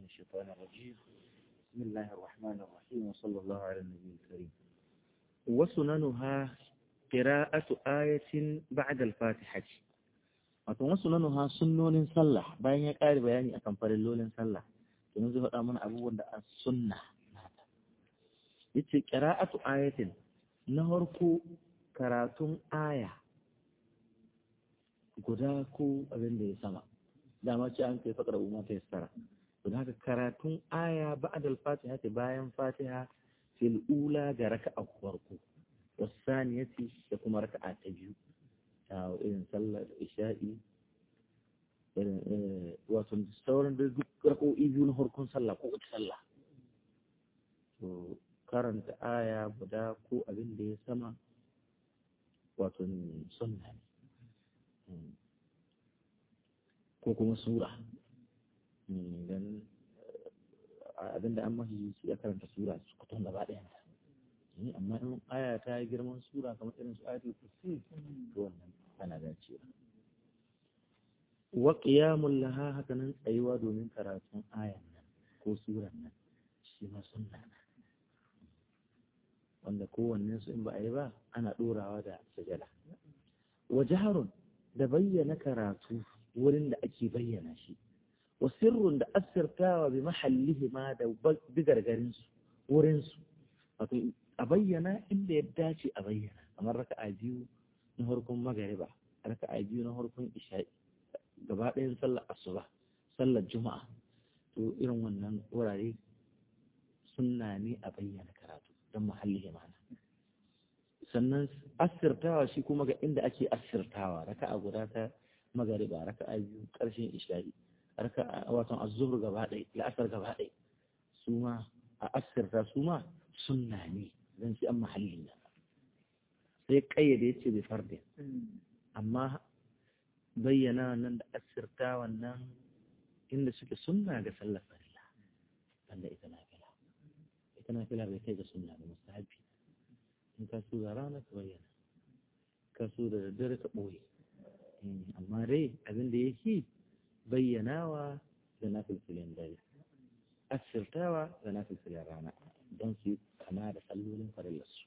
الشيطان الرجيم بسم الله الرحمن الرحيم وصلى الله على النبي الكريم وسننها قراءة آية بعد الفاتحة wato wasu nanuha sunnonin sallah bayan ya ƙari bayani akan farillolin sallah domin zai faɗa mana abubuwan da a sunna nata yace qira'atu ayatin na farko karatun aya guda ko abin da ya sama dama ce an kai faƙar umma ta yassara don haka karatun aya ba'da al-fatiha ta bayan fatiha fil ula ga raka'a farko wasaniyati da kuma raka'a ta biyu ta irin sallar isha'i irin wato sauran da duk raka'o'i biyu na farkon sallah ko wata sallah to karanta aya guda ko abin da ya sama wato sunna ne ko kuma sura dan abinda an mahi shi ya karanta sura su kuton gaba ɗaya amma in aya ta yi girman sura kamar irin su ayatul kursi to wannan ana dacewa wa qiyamul laha haka nan tsayuwa domin karatun ayan nan ko suran nan shi ma sunna wanda kowanne su in ba a yi ba ana ɗorawa da sajada wa jaharun da bayyana karatu wurin da ake bayyana shi wa sirrun da asirtawa bi mahallihi ma da bigargarinsu wurinsu wato a bayyana inda ya dace a bayyana kamar raka'a biyu na harkun magariba raka'a biyu na harkun isha'i gaba ɗayan sallar asuba sallar juma'a to irin wannan wurare sunna ne a bayyana karatu don mahallihi ma'ana sannan asirtawa shi kuma ga inda ake asirtawa raka'a guda ta magariba raka'a biyu ƙarshen isha'i raka'a wato az-zuhr gaba ɗaya la'asar gaba ɗaya su ma a asirta su ma sunna ne zan ci an mahalli na sai kayyade ya ce bai farde amma bayyana nan da asirta wannan inda suke sunna ga sallar farilla wanda ita na fila ita na fila bai kai ga sunna da mustahabi in ka so da rana ka bayyana ka so da daddare ka ɓoye amma dai abin da yake bayyanawa da na filfilin dare asirtawa da na filfilin rana don su kama da sallolin farillarsu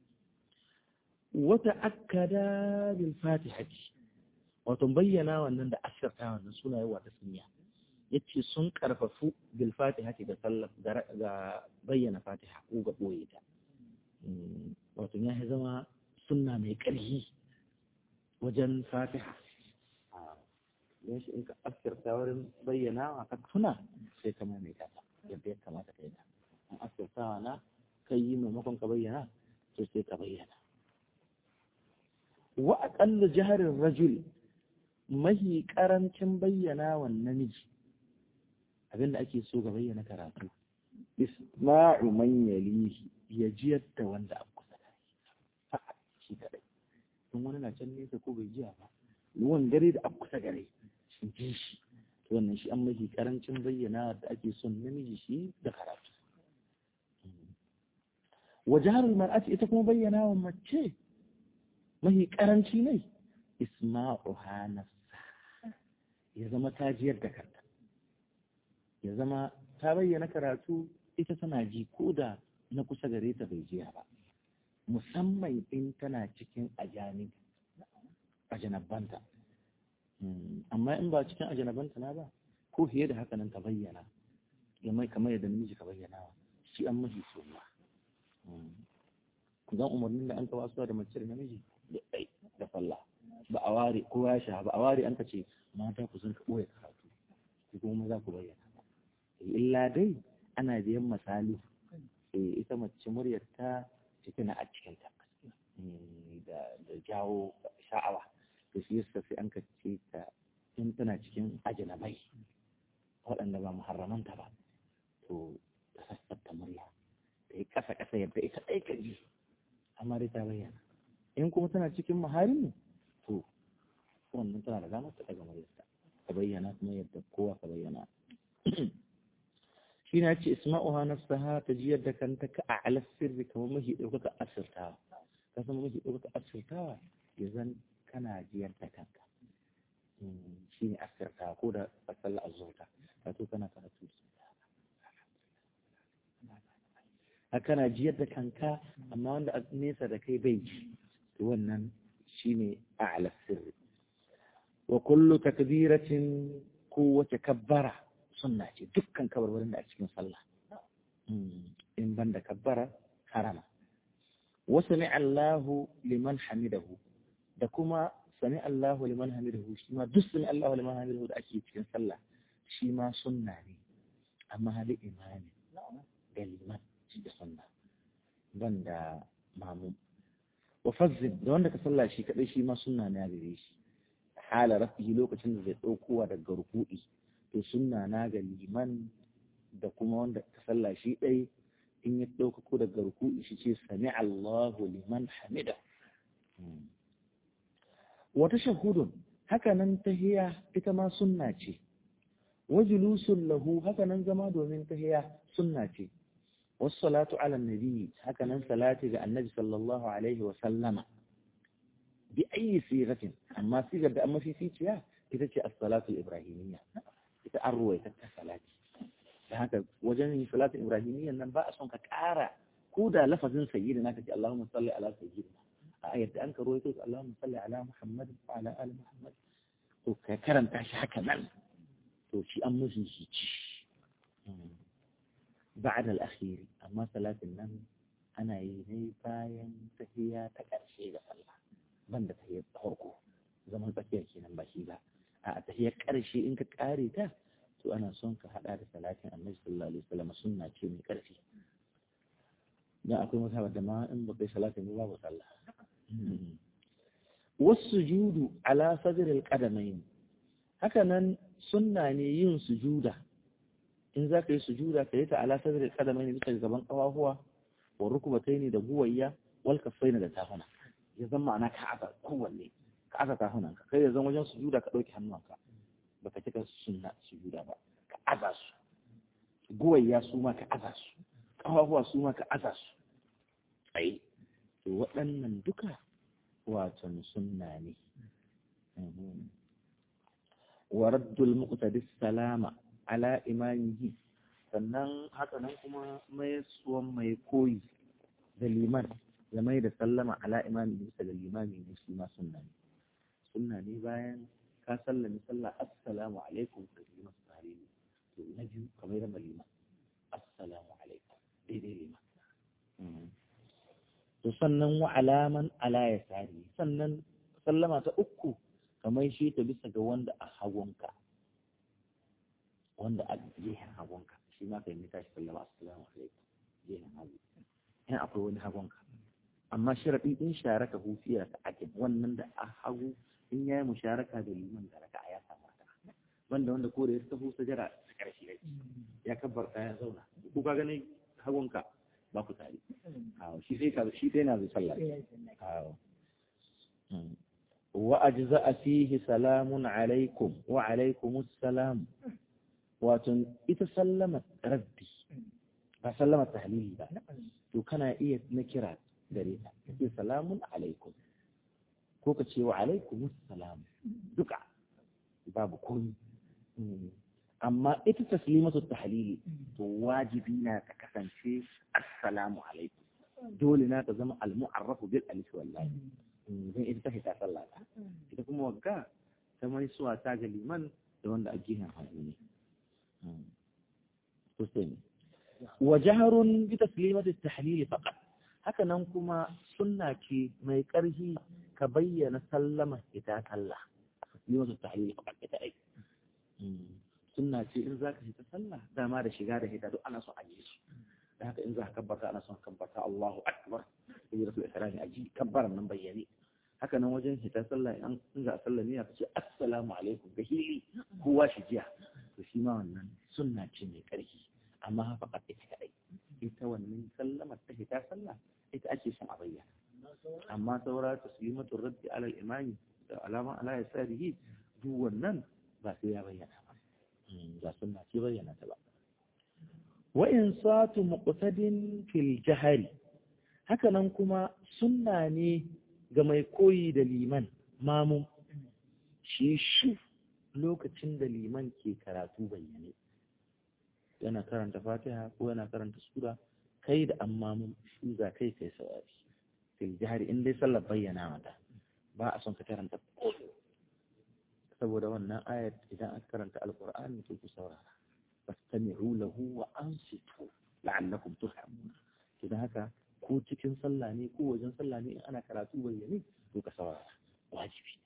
wata akkada bil fatihati wato bayyana wannan da asirtawa wannan suna yawa ta sunya yace sun karfafu bil fatihati da sallar ga bayyana fatiha ko ga boye ta wato ya zama sunna mai ƙarfi wajen fatiha don shi in ka asirta wurin bayyana ka tuna sai ka mai ta yadda ya kamata ka yi ta an asirtawa na kai yi maimakon ka bayyana to sai ka bayyana wa aqallu jaharin rajul mahi karancin bayyana wa namiji abinda ake so ga bayyana karatu isma'u man yalihi ya jiyar da wanda a kusa da shi kadai in wani na can nesa ko bai jiya ba ruwan gare da a kusa gare shi ji shi wannan shi an mafi karancin bayyana da ake son namiji shi da karatu wajaharul mar'ati ita kuma bayyana wa mace mafi karanci ne isma'uha nafsa ya zama ta jiyar da kanta ya zama ta bayyana karatu ita tana ji ko da na kusa gare ta bai jiya ba musamman in tana cikin ajani ajanabanta amma in ba cikin ajanabanta na ba ko fiye da haka nan ka bayyana mai kamar yadda namiji ka bayyana shi an mafi suna zan umarnin da an ka wasu da mace da namiji da ɗai da falla ba a ware ko ya sha ba a ware an ka ce mata ku sun ka ɓoye karatu ku kuma za ku bayyana illa dai ana biyan misali ita mace muryar ta cikin a cikinta da jawo sha'awa to shi yasa sai an kace ta in tana cikin ajinabai waɗanda ba muharramanta ba to ta sassabta murya ta yi ƙasa ƙasa yadda ita ɗai ka ji amma dai ta bayyana in kuma tana cikin muharimi to wannan tana da damar ta daga muryarta ta bayyana kuma yadda kowa ka bayyana shi na ce isma'uha nafsaha ta jiyar da kanta ka a alas sirri kamar mahi ɗaukaka asirtawa ka san mahi ɗaukaka asirtawa ya zan kana jiyar da kanka shi ne asirtawa ko da sallar azurta ka to kana karatu haka na jiyar da kanka amma wanda a nesa da kai bai ji wannan shine a'la sirri wa kullu takbiratin kowace kabbara sunna ce dukkan kabarbarin da a cikin sallah in ban da kabbara harama wa sami Allahu liman hamidahu da kuma sami Allahu liman hamidahu shi ma duk sami Allahu liman hamidahu da ake cikin sallah shi ma sunna ne amma hali imani da liman shi da sunna ban da mamu wa fazzin da wanda ka sallah shi kadai shi ma sunna ne a gare shi hala rafihi lokacin da zai daukowa daga ruku'i to sunna na ga liman da kuma wanda ka sallah shi dai in ya ɗaukako daga ruku'i shi ce sami Allahu liman hamida wata shahudun haka nan tahiya ita ma sunna ce wajulusun lahu haka nan zama domin tahiya sunna ce wasu salatu ala nabi haka nan salati ga annabi sallallahu alaihi wa sallama bi ayi sigatin amma sigar da amma fificiya ita ce as-salatu ibrahimiyya ita an ruwaita ta salati da haka wajen yin salatin ibrahimiyya nan ba a son ka ƙara ko da lafazin sayyidina ka ce Allahumma salli ala sayyidina a yadda an karo yake Allahumma salli ala Muhammad wa ala ali Muhammad to ka karanta shi haka nan to shi an musu shi ci ba'da al-akhir amma salatin nan ana yi ne bayan tahiyya ta ƙarshe ga sallah banda tahiyyar farko zaman tsakiyar kenan ba shi ba a tahiyyar ƙarshe in ka ƙare ta to ana son ka hada da salatin annabi sallallahu alaihi wasallam sunna ce mai ƙarfi dan akwai mutane da ma in ba kai salatin ba babu sallah wasujudu ala sadr alqadamain haka nan sunna ne yin sujuda in za ka yi sujuda ka yi ta ala sadr alqadamain bisa gaban kafafuwa wa rukbataini da guwayya wal kaffaini da tafuna ya zama ana ka aka kowanne ka aka tafunan ka kai ya zama wajen sujuda ka dauki hannunka baka cika sunna sujuda ba ka aza su guwayya su ma ka aza su kafafuwa su ma ka aza su tsaye to waɗannan duka watan sunna ne wa raddul muqtadi salama ala imamihi sannan haka nan kuma mai suwan mai koyi da liman ya mai da sallama ala imami bisa da limami ne shi ma sunna ne sunna ne bayan ka sallami sallah assalamu alaikum ka yi masu tare ne to na biyu kamar da malima assalamu alaikum daidai liman to sannan wa alaman ala ya sari sannan sallama ta uku kamar shi ta bisa ga wanda a hagunka wanda a gehen hagunka shi ma ka yi tashi sallama assalamu alaikum gehen hagu in akwai wani hagunka amma sharaɗi in sharaka hufiya ta ake wannan da a hagu in ya yi musharaka da liman da raka ya samu raka banda wanda ko da ya tafi sajara ta ƙarshe yake ya kabbar ya zauna ko ka gani hagunka ba ku tare shi sai ka shi dai na zai sallah wa ajza fihi salamun alaikum wa alaikumus salam wato ita sallama raddi ba sallama tahlili ba to kana iya na kira gare ta kace salamun alaikum ko ka ce wa alaikumus salam duka babu komi amma ita taslimatu tahlili to wajibi na ta kasance assalamu alaikum dole na ta zama al-mu'arrafu bil alif wallahi dan ita ta fita sallah ita kuma wagga ta mai suwa ta ga liman da wanda a gihan hannu ne to sai wa jahrun bi taslimati tahlili faqat haka nan kuma sunna ce mai ƙarfi ka bayyana sallama ita sallah taslimatu tahlili faqat ita ai sunna ce in za ka fita sallah dama da shiga da hita duk ana son aje su da haka in za ka kabbata ana son kabbata Allahu akbar sai rasul ikrami aji kabbaran nan bayyane haka nan wajen hita sallah in za a sallah ne ka ce assalamu alaikum ga hili kowa shi jiya to shi ma wannan sunna ce mai karfi amma haka ka ita kadai ita wannan sallamar ta hita sallah ita ake son a bayyana amma saura taslimatu raddi ala al-imami da alama ala yasarihi duk wannan ba sai ya bayyana ba sunna ce bayyana ta ba wa insatu muqtadin fil jahri haka nan kuma sunna ne ga mai koyi da liman mamu shi shi lokacin da liman ke karatu bayyane yana karanta fatiha ko yana karanta sura kai da amma mun shuza kai kai saurari fil jihari in dai sallar bayyana mata ba a son ka karanta saboda wannan ayat idan aka karanta alqur'ani to ku saurara fastami'u lahu wa ansitu la'allakum turhamun idan haka ko cikin sallah ne ko wajen sallah ne in ana karatu bayyane to ka saurara wajibi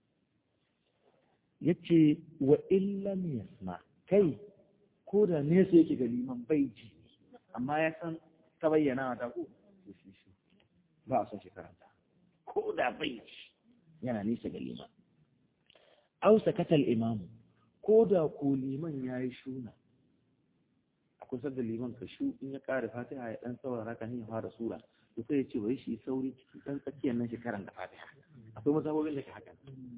yace wa illam yasma kai ko da nesa yake ga liman bai ji amma ya san ta bayyana ta ko ba a son shi karanta ko da bai ji yana nesa ga liman au sakatal imamu ko da ko liman ya yi shuna a kusa da liman ka shu in ya ƙara fatiha ya ɗan saurara kan ya fara sura to sai ya ce bai shi sauri cikin ɗan tsakiyar nan shi karanta fatiha akwai mazhabobin da ke haka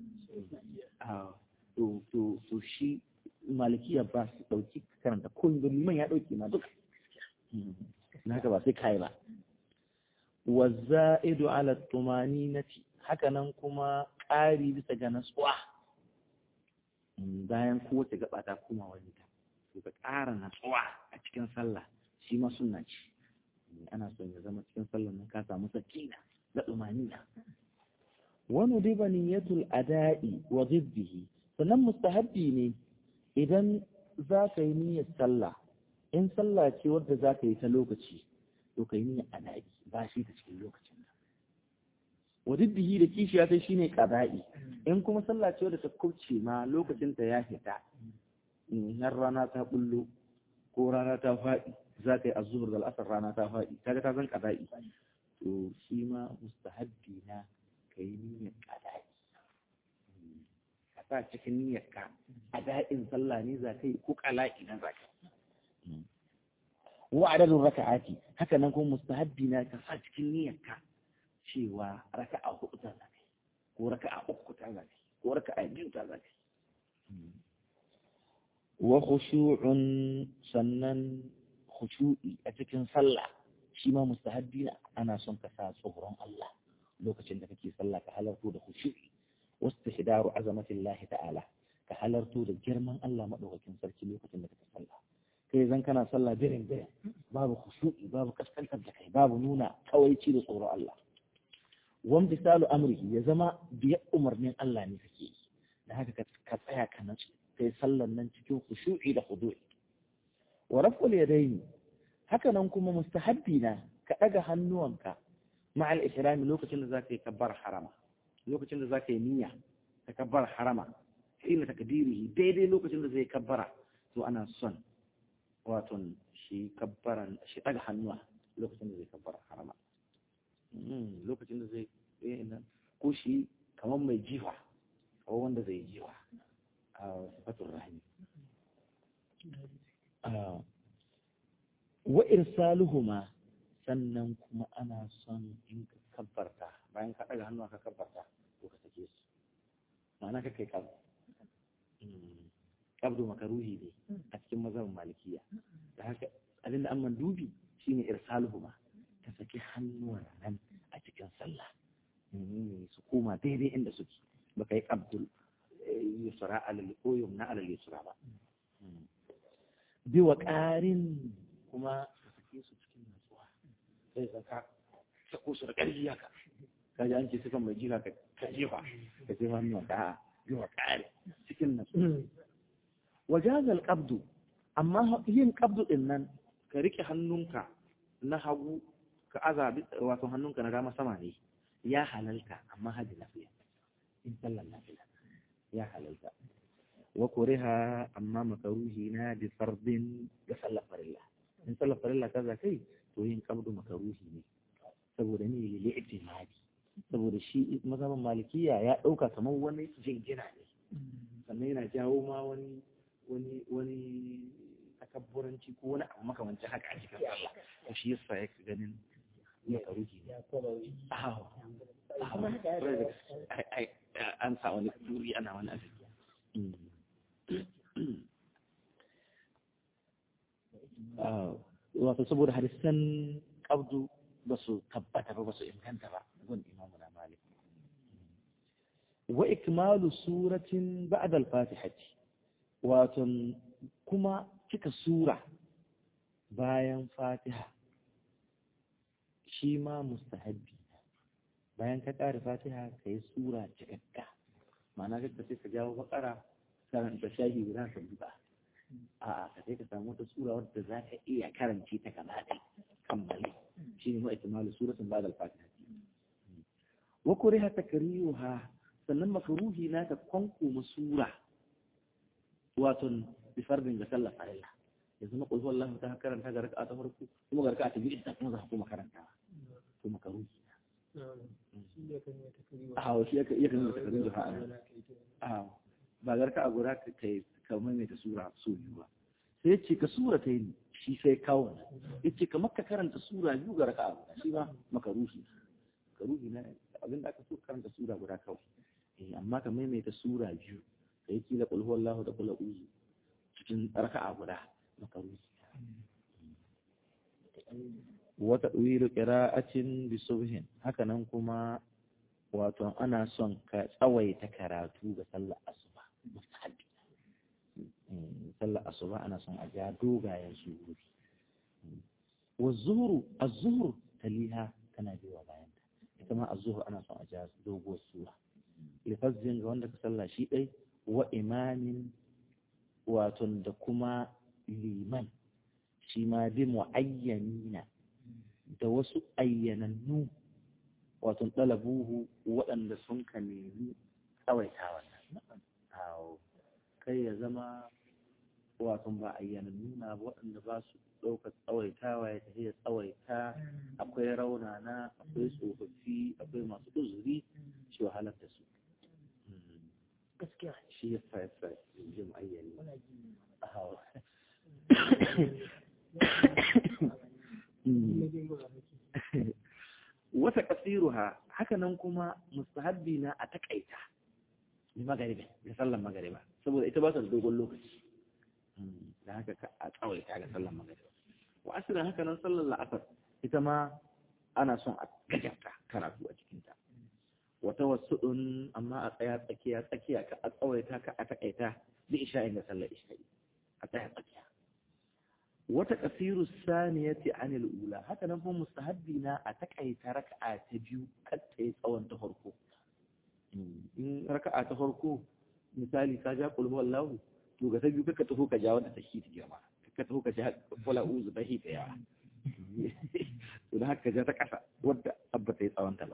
to to to shi malikiya ba su ɗauki karanta ko da liman ya ɗauki ma duka na haka ba sai kai ba wa za'idu ala tumaninati haka nan kuma ƙari bisa ga natsuwa bayan kowace gaba ta koma wani ta to ka ƙara natsuwa a cikin sallah shi ma sunna ce ana son ya zama cikin sallah nan ka samu sakina da tumanina wani riba niyyatul ada'i wa ziddihi sannan mustahabbi ne idan za ka yi niyyar sallah in sallah ce wadda za ka yi ta lokaci to ka yi niyyar ada'i ba shi ta cikin lokacin wadiddihi da kishiya ta shine qada'i in kuma sallah ce wadda ta kubce ma lokacin ta ya fita har rana ta bullo ko rana ta faɗi za ka yi azzuhur da al'asar rana ta faɗi kaga ta zan qada'i to shi ma mustahabbi na ka yi niyyar qada'i ka sa cikin niyyar ka ada'in sallah ne za ka yi ko qala'i na za ka yi wa adadin raka'ati haka nan kuma mustahabbi na ka sa cikin niyyar ka cewa raka'a hudu ta zafi ko raka'a uku ta zafi ko raka'a biyu ta zafi wa khushu'un sannan khushu'i a cikin sallah shi ma mustahabbi ana son ka sa tsoron Allah lokacin da kake sallah ka halarto da khushu'i wastihdaru azamatillahi ta'ala ka halarto da girman Allah madaukakin sarki lokacin da kake sallah kai zan kana sallah birin birin babu khushu'i babu kaskantar da kai babu nuna kawaici da tsoron Allah wan bisalu amrihi ya zama biya umarnin Allah ne kake yi da haka ka tsaya ka nan kai sallan nan cikin khushu'i da khudu'i wa raf'ul yadaini haka nan kuma mustahabbi na ka daga hannuwanka مع الإحرام لوكتين ذاك يكبر حرما لوكتين ذاك نية تكبر حرما حين تكبيره ديدي لوكتين ذاك يكبر تو أنا صن واتن شي كبرا شي تجح النوع لوكتين ذاك يكبر حرما لوكتين ذاك إيه ko shi kamar mai jiwa ko wanda zai jiwa a sifatul rahim wa irsaluhuma sannan kuma ana son in ka kabbarta bayan ka ɗaga hannu ka kabbarta ko ka sake su ma'ana ka kai kabdu kabdu makaruhi ne a cikin mazhabin malikiya da haka abin da an mandubi shine irsaluhuma ka saki hannuwan nan a cikin sallah su koma daidai inda suke baka yi kabdul yusra alal ko yumna alal yusra ba bi wa ƙarin kuma ka sake su cikin natsuwa sai ka ka sako su da ƙarfi haka ka ji an ce sukan mai jira ka jefa ka jefa hannu da bi wa ƙari cikin natsuwa wajazal qabdu amma yin qabdu din nan ka rike hannunka na hagu ka aza wato hannunka na dama sama ne ya halalta amma hadi lafiya in sallan lafiya ya halalta wa kuriha amma makaruhi na bi fardin da sallar farilla in sallar farilla kaza kai to yin kabdu makaruhi ne saboda ni lili ihtimali saboda shi mazhaban malikiya ya dauka kamar wani jingina ne sannan yana jawo ma wani wani wani takabburanci ko wani abu makamancin haka a cikin sallah to shi yasa yake ganin makaruhi ne an sa wani turi ana wani abin wato saboda hadisan kabdu ba su tabbata ba ba su inganta ba gun imamu na malik wa ikmalu suratin ba'da al-fatihati wato kuma cika sura bayan fatiha shi ma mustahabbi bayan ka ƙara fatiha ka yi sura cikakka ma'ana ka sai ka jawo bakara karanta shahi guda ka buɗa a'a ka sai ka samu wata sura wadda za ka iya karanci ta gaba ɗaya kammale shi ne ma'aikamalu suratun ba da fatiha wa kuriha takriyuha sannan makruhi na ta kwankoma sura wato bi fardin ga sallar farilla yanzu ma qul huwallahu ta karanta ga raka'a ta farko kuma ga raka'a ta biyu ita kuma za ka kuma karanta to makruhi a shi ya kan yi takriyu ha a ba ga raka'a guda ka kai ka maimaita sura so biyu ba sai ce ka sura ta yi shi sai kawo ya ce kamar ka karanta sura biyu ga raka'a guda shi ba makaruhi makaruhi na abin da aka so karanta sura guda kawai eh amma ka maimaita sura biyu da yake da qul huwallahu da qul a'udhu cikin raka'a guda makaruhi wa tadwilu qira'atin bi subhin haka nan kuma wato ana son ka tsawaita karatu ga sallar asuba mustahabi sallar asuba ana son a ja dogayen sururi wa zuhru az-zuhru taliha tana biwa bayan ita ma az-zuhru ana son a ja doguwar sura lifazzin ga wanda ka salla shi dai wa imamin wato da kuma liman shi ma bi muayyanina da wasu ayyanannu wato dalabuhu waɗanda sun ka nemi tsawaitawa kai ya zama wato ba ayyanannu na waɗanda ba su ɗaukar tsawaitawa ya tafi ya tsawaita akwai raunana akwai tsofaffi akwai masu uzuri shi wahalar da su gaskiya shi ya sa ya sa jin ayyani wata kasiruha haka nan kuma mustahabbi na a takaita ni magariba da sallan magariba saboda ita ba ta da dogon lokaci da haka a tsawaita ga sallan magariba wa asirin haka nan sallan la'asar ita ma ana son a gajarta karatu a cikinta wata wasu'un amma a tsaya tsakiya tsakiya ka a tsawaita ka a takaita bi isha'in da sallar isha'i a tsaya tsakiya wata kasiru saniyati anil ula haka nan kuma mustahabbi na a takaita raka'a ta biyu kar ta yi tsawon ta farko in raka'a ta farko misali ka ja qul huwallahu to ga ta biyu kaka taho ka ja wanda ta shi ta girma kaka taho ka ja qul a'udhu ta hita yawa to da haka ja ta kasa wadda abba ta yi tsawon ta ba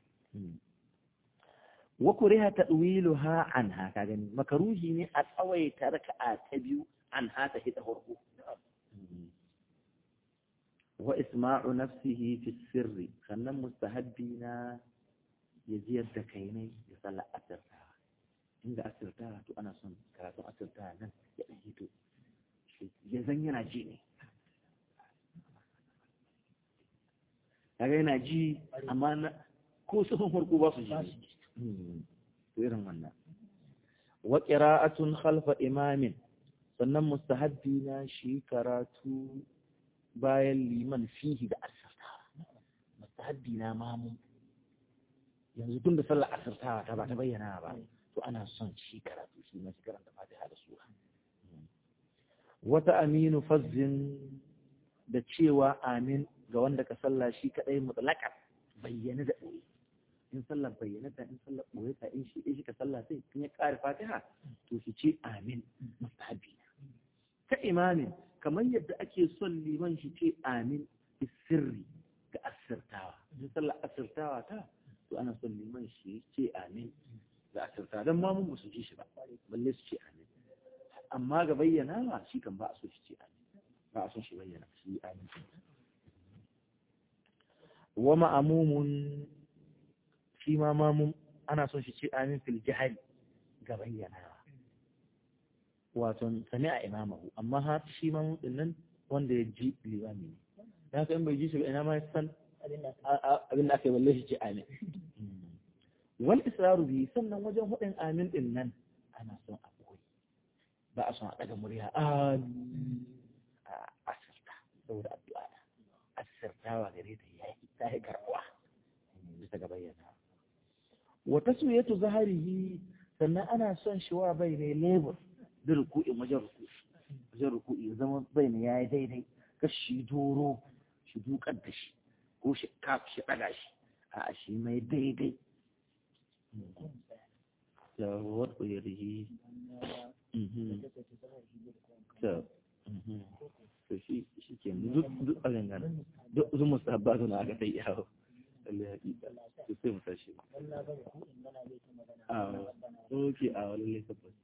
wa kuriha tadwiluha anha ka gani makaruhi ne a tsawaita raka'a ta biyu anha ta hita farko wa isma'u nafsihi fi sirri sannan mustahabbi na ya ji yadda kai ne ya sallar asirtawa inda asirtawa to ana son karatun asirtawa nan ya ɗan hito ya zan yana ji ne kaga yana ji amma ko sufin farko ba su ji to irin wannan wa qira'atun khalfa imamin sannan mustahabbi na shi karatu bayan liman fihi da asirtawa mustahabbi na mamu yanzu tun da sallar asirtawa ta ba ta bayyana ba to ana son shi karatu shi na shi karanta fatiha da sura wata aminu fazzin da cewa amin ga wanda ka salla shi kadai mutlaka bayyana da ɓoye in sallar bayyana ta in sallar ɓoye ta in shi shi ka salla sai in ya ƙara fatiha to shi ce amin mustahabbi ta imamin kamar yadda ake son liman shi ce amin sirri ga asirtawa in sallar asirtawa ta to ana son liman shi ce amin ga asirtawa don ma mun su ji shi ba balle su ce amin amma ga bayyana ba shi kan ba a so shi ce amin ba a son shi bayyana shi amin wa ma'amumun shi ma mamun ana son shi ce amin fil jihari ga bayyanawa wato sami a imamahu amma ha shi mamun din nan wanda ya ji limami ne da haka in bai ji shi ba ina ma san abin da aka yi balle shi ce amin wal israru bi sannan wajen hudin amin din nan ana son a koyi ba a son a daga murya amin a asirta saboda addu'a asirtawa gare ta yayi ta yi karbuwa bisa ga bayyana wa taswiyatu zaharihi sannan ana son shi wa bai ne labor da ruku'in wajen ruku'i wajen ruku'i zama bai ne yayi daidai ka shi doro shi dukar da shi ko shi kaf shi ɗaga shi a shi mai daidai da wadda ya rihi to shi shi ke duk a gangana duk zumus abba suna aka ta yi yawo lalle hakika to sai mu tashi a ok a wani laifin